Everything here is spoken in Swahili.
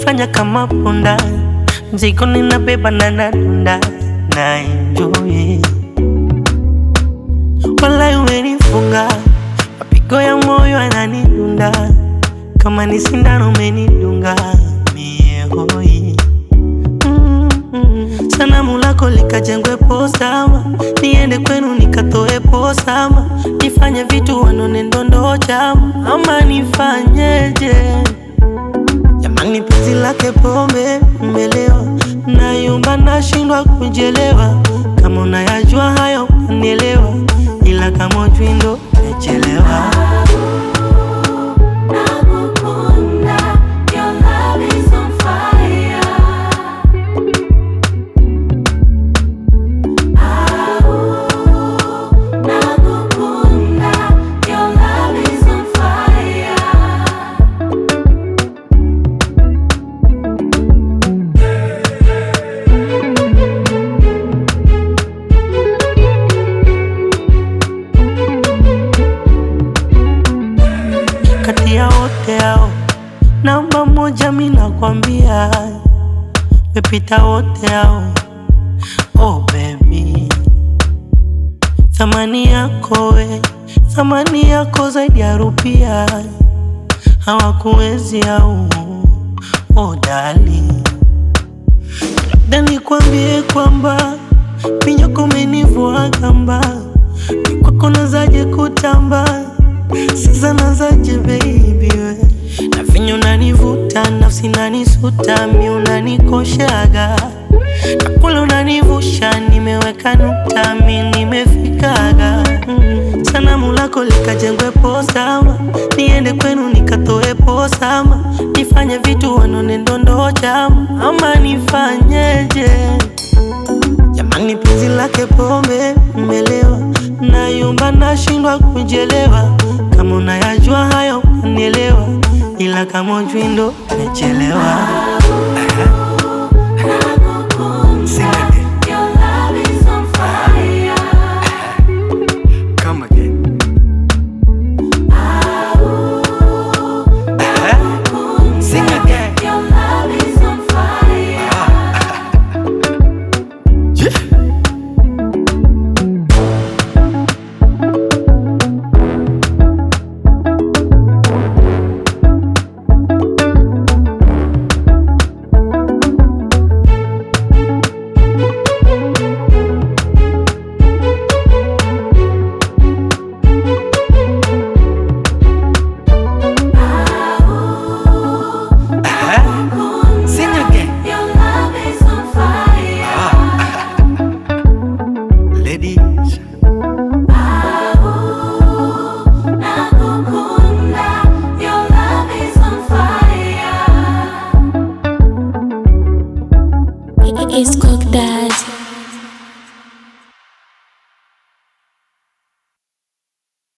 umenifanya kama punda, mzigo ninabeba na nadunda na enjoy. Walai umenifunga, mapigo ya moyo yananidunda, kama ni sindano umenidunga mie hoi Mm, mm. Sanamu lako likajengwe posama, niende kwenu nikatoe posama, nifanye vitu wanone ndondo chama, ama nifanyeje? Jamani, penzi lake pombe mmelewa, nayumba nashindwa kujelewa. Kama unayajua hayo unielewa, ila kama ujui ndo umechelewa. Nakukunda, your love is on fire. Au, nakukunda, your love is on fire. Kati ya wote hao namba moja, mi nakwambia mepita wote hao. Oh baby, thamani yako we, thamani yako zaidi ya rupia, hawakuwezi au oh dali, labda nikwambie kwamba minyoko umenivua gamba, ni kwako nazaje kutamba sasa nazaje baby we na vinyo unanivuta nafsi nanisuta mi unanikoshaga na kule unanivusha nimeweka nukta mi nimefikaga mm. Sanamu lako likajengwe posama niende kwenu nikatoe posama nifanye vitu wanone ndondo chama ama nifanyeje? Jamani, penzi lake pombe mmelewa, nayumba nashindwa kujelewa. Kama unayajua hayo unielewa, ila kama ujui ndo umechelewa. Nakukunda, your love is on fire. Come again. Sing again. Your love is on fire. Sing again. Your love is on fire. Ladies. Nakukunda, your love is on fire. It's cooked that.